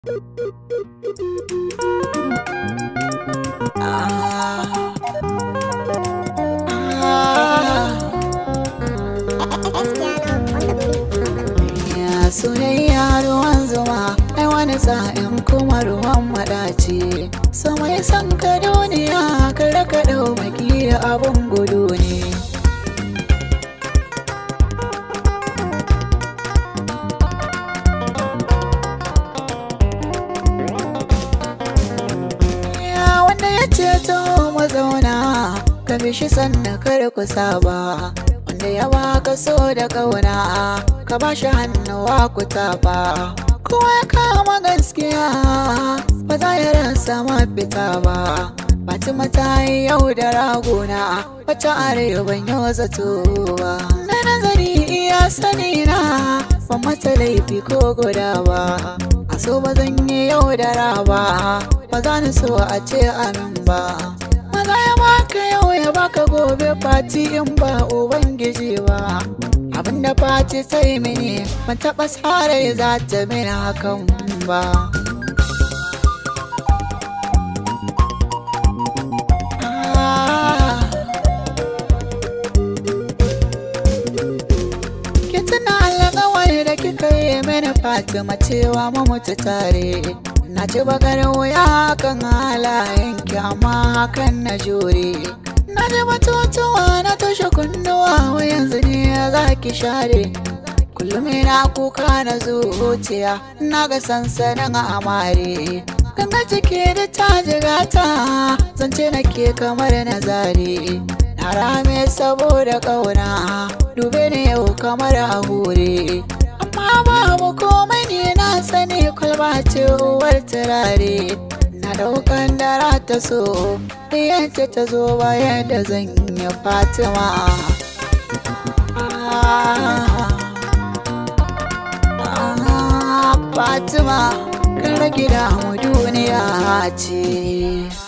Ya soyayya ruwan zuma, ai wani sa'in kuma ruwan maɗaci. So mai son ka duniya, kar ka ɗau maki abun gudu ne. Ya wanda ya ce to mazauna, ka bi shi sannan kar ku saba. Wanda ya baka so da ƙauna, ka ba shi hannuwa ku tafa. Kowa ya kama gaskiya, ba za ya rasa mafita ba. Fatima ta yi yau da ragona, wata arewan yau zato ba. Na nazari iya sani na, ban mata laifi ko guda ba. A so ba zan yi yau da raba, ba za ni so a ce amin ba. Maza ya baka yau ya baka gobe fati in ba Ubangiji ba. Abinda fati ta yi mini, ban taɓa tsara za ta mini hakan ba. Ki tuna alƙawari da kika yi mini Fatima cewa mu mutu tare. Na ci bakar wuya kan halayenki amma hakan na jure. Na ji batutuwa na toshe kunnuwa wa yanzu ne za ki share. Kullum ina kuka na zuciya na ga sansanin amare. Ganga ciki da ta jigata zance nake kamar na zare. Na rame saboda ƙauna dube ni yau kamar a hure. Amma babu komai ne na sani kwalba ce uwar turare. Na daukan dara ta so, yadda ta zo bayan da zan yi Fatima. Ah, ah, Fatima, kan rage damu duniya ce.